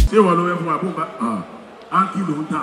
ṣé ìwọ ló fẹ́ fún àbúgbà áńkì ló ń tà.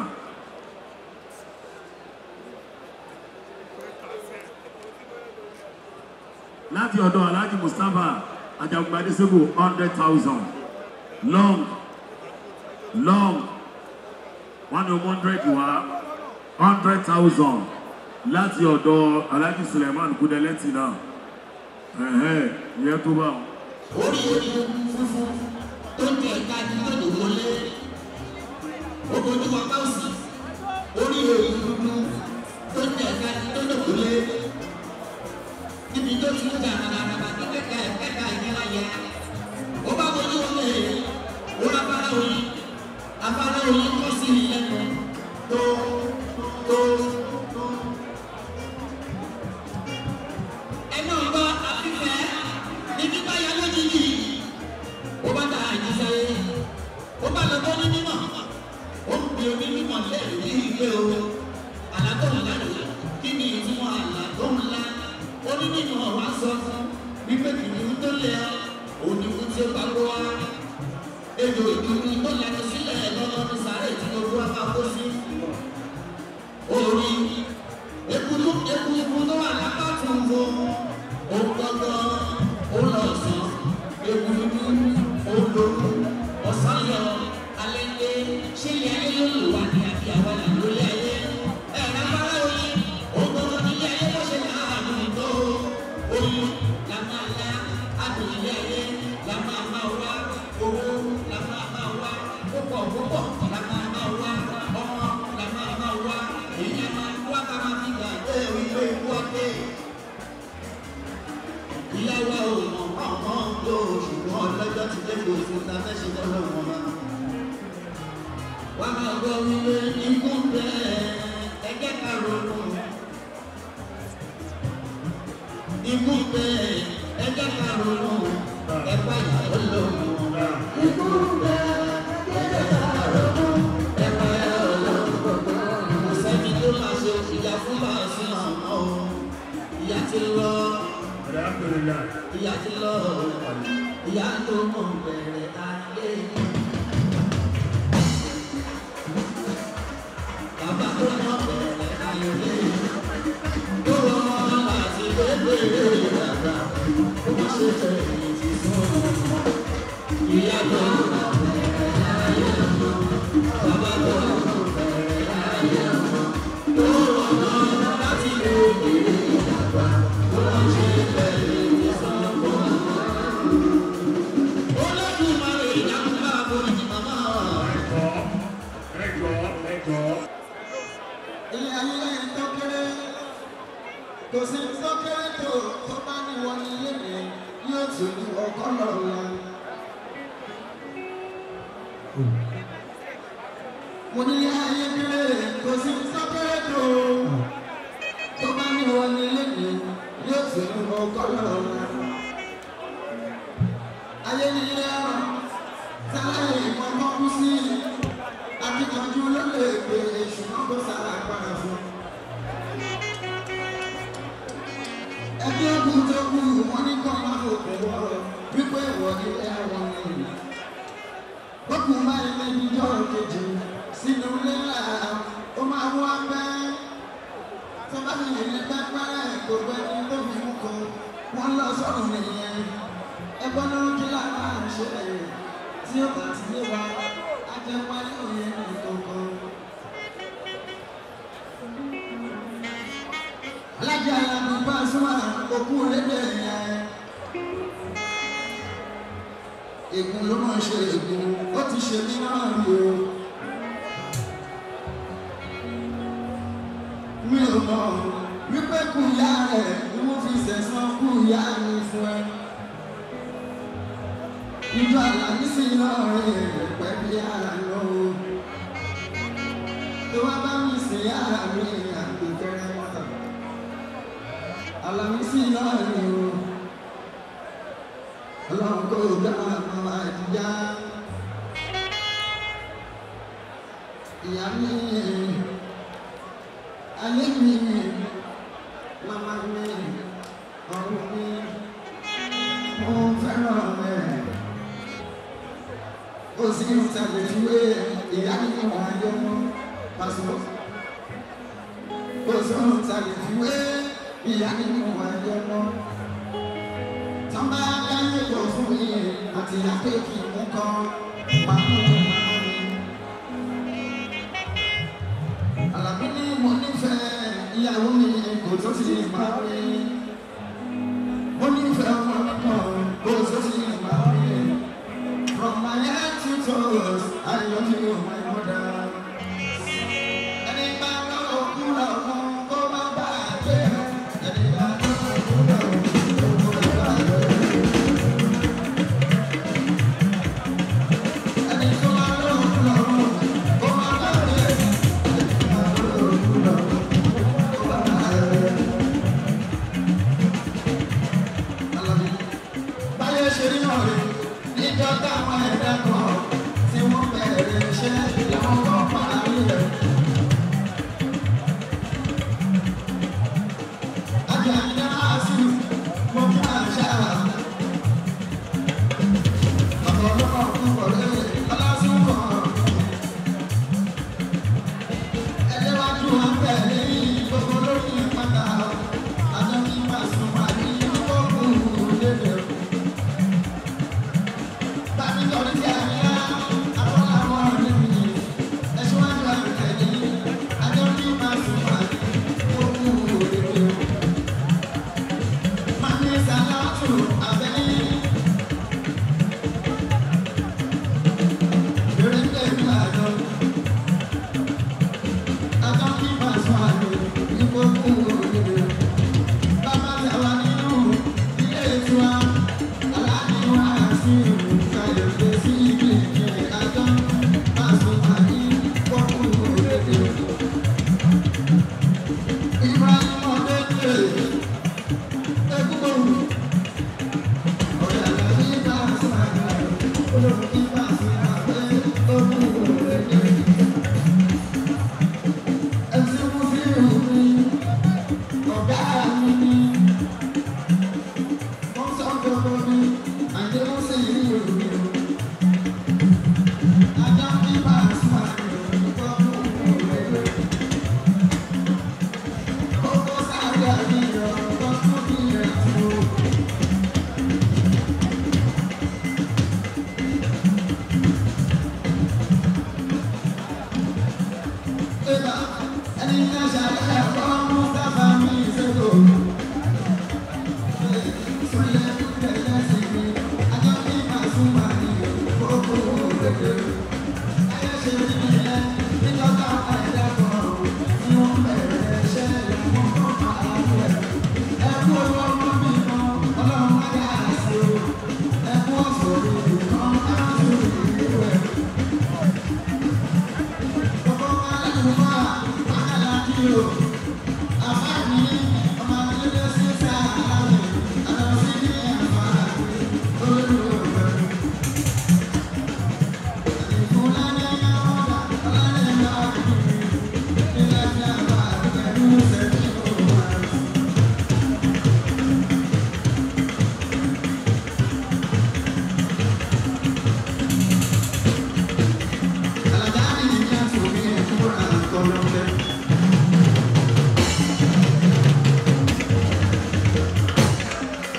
láti ọ̀dọ̀ alhaji mustapha ajagunpadé sego hundred thousand long long one hundred wa hundred thousand láti ọ̀dọ̀ alhaji suleiman kudeleti náà ẹ̀hẹ́ ìyẹn tó bá wọn. orí orí funfun tó ń tẹ ẹ̀ka ní lọ́dọ̀ wọlé ojú wa bá òsì orí orí dúdú tó ń tẹ ẹ̀ka ní lọ́dọ̀ wọlé níbi tó ti ń jà nàdàdàdà ní kẹ̀kẹ́ ẹ̀ka ìyẹn láyẹ ó bá wọlé wọlé ó bá bára oyin abára oyin kọ́ sí ilẹ̀kùn tó tó tó. ẹnu ọba àfihàn ní bíbá ya lójijì ó bá ta àjíṣe ó bá lọ bọ́ ní mímọ́ ó ń bi omi mímọ́ lẹ́rìí ní ilé o àlàtọ̀ ńláre kí ni ìtumọ̀ àlàtọ̀ ńlá ó ní mímọ́ wá sọ fún wípé kìnìún tó lẹ òdìbò tí ó bá gbọ́ wá ejò ìdúró tó lẹnu sílẹ̀ lọ́wọ́ ní sàárè tí gbogbo wa máa kó sí orí ekulu ekulu tó wà lápá tó ń bọ̀ ó gbọ́dọ̀ ó lọ sàn ekulu ó lóru ọ̀sán yọ alẹ́ lé ṣé ilé ayé ló lò wá ní àbí àwa là lórí ayé ẹ̀rọ abárá oyin ó gbọ́dọ̀ nílé ayé ló ṣe náà àdùn tó oyin la máa la àdùn ilé ayé la máa máa wá owó la máa máa wá púpọ̀ púpọ̀ la máa máa wá ọmọ la máa máa wá èyí máa wá ká máa fi gbà dé ìwé ìwọ́dé ilé wa ò mọ̀ ọ̀mọ́ ló ṣùgbọ́n lọ́jọ́ ti dé kò fún ta fẹ́ ṣe lọ́wọ́ wọn máa. wọ́n máa gbọ́ wípé ikú bẹ́ẹ̀ ẹgbẹ́ ká ronú. ikú bẹ́ẹ̀ ẹgbẹ́ ká ronú ẹgbẹ́ ìyàwó lòun. ikú bẹ́ẹ̀ ẹgbẹ́ ká ronú ẹgbẹ́ ìyàwó lòun. kò sẹ́ni tó máa ṣe ìyá fún bá a sí àmọ́ o ìyá ti lọ ìyá ti lọ ìyá tó mọ̀ bẹ̀rẹ̀ ayé. Bàbá tó mọ̀ bẹ̀rẹ̀ ayé. Tó rọrùn láti gbégbé dàgbà, ó má ṣe fẹ́ ìdí fún un. Ìyá tó mọ̀ bẹ̀rẹ̀ ayé. Bàbá tó mọ̀ bẹ̀rẹ̀ ayé. Tó rọrùn láti gbégbé dàgbà, ó má ṣe fẹ́ ìdí fún un. Olódùmarè ìdáhùnbá borí màmá. ilé ayé tó kéré kò sí tó kéré tó tó bá ní wọn ní ilé mi yóò tún ní ọkọ lọ́la. mo ní ilé ayé kéré kò sí tó kéré tó tó bá ní wọn ní ilé mi yóò tún ní ọkọ lọ́la. ayé ní ilé ọ̀rọ̀ sáláyé ìkọ̀kọ̀ kú sí akíkanjú ló lè gbé ṣùgbọ́n kó sára agbára fún. ẹgbẹ́ ogun tó kù wọ́n ní kọ́ máa fòkè wọ́ wípé ìwọ ni ẹ̀wọ̀n ni. bókun máa ń lé níjọ́ kejì sínú ilé ńlá ó máa wọ́ abẹ́. tó bá fi lè pẹ́pẹ́rẹ́ gbogbo ẹni tó fi mú kan wọ́n lọ sọ́run nìyẹn. ẹgbọ́n ló ń kí lára ṣe tí ó bá ti lé wa ajẹ́pá yóò yẹ ní kankan. alájà alábí bá súnmọ́ òkú lédè yẹn. ègún ló máa ṣe ègún ó ti ṣe mí náà rí o. mi ò mọ̀ wípé kú ìyá rẹ̀ ni wọ́n fi sẹ̀sán kú ìyá mi fún ẹ ìjọ àlàmísì náà rìn pẹ́ bí àná tó wá bá mi sí àmì àgbẹ̀fẹ́rẹ́ mọ́tà àlàmísì náà rìn o ọlọ́run kò gbá àwọn àdìyá ìyá mi ayé mi màmá mi ọ̀run mi mo fẹ́ràn rẹ̀. sí irun tàbí ìwé ìyá nínú ayé mọ́ pàṣẹ. kò sí irun tàbí ìwé ìyá nínú ayé mọ́. tọ́ba dáyé tó fún mi àti àpèkì mú kọ́ pàmò màmá mi. Àlàbí ní mo nífẹ̀ẹ́ ìyàwó mi kò tó sì máa rí. Mo nífẹ̀ẹ́ ọmọ mi kan kò tó sì máa rí. From my head to toes, I love you, my mother. Ẹni bá lọ́wọ́ kú lọ́wọ́ kó má bàjẹ́. Ẹni bá lọ́wọ́ kú lọ́wọ́ kó má bàjẹ́. Ẹni tó bá lọ́wọ́ kú lọ́wọ́ kó má bàjẹ́. Báyé ṣe rí náà rí níjọ́ táwọn ẹ̀dá kan tí wọ́n bẹ̀rẹ̀ iṣẹ́ làwọn kan parí rẹ̀. Ajá ìyá àṣù mo kí àṣà. Bàbá ọlọ́pàá kú wọlé ọlásùn kan. Ẹlẹ́wájú wọn tẹ̀lé gbogbo lórí ìpàdà. Àjọ kí máa sùn wà ní ọkọ̀ lédè. Bàbí lórí ti àríyá, àwọn làwọn ọ̀rẹ́ mi. Ẹ̀ṣíwájú àgbẹ̀tẹ̀lé. Àjọ kí máa sùn wà ní ọkọ̀ lédè. Màmí Sàlátù Àbẹ́ní. Lórí tẹ̀lé àjọ.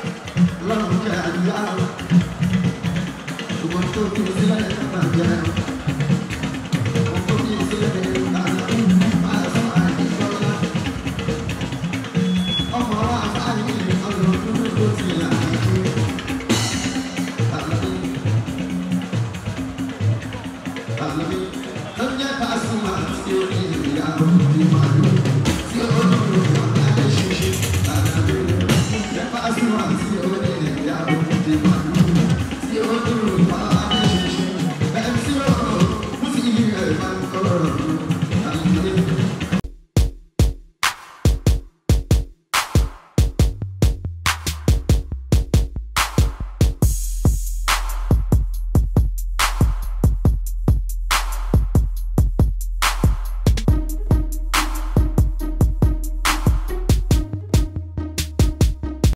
Love, yeah, yeah. Ṣùgbọ́n tó kí o sílẹ̀ nígbà jẹ́.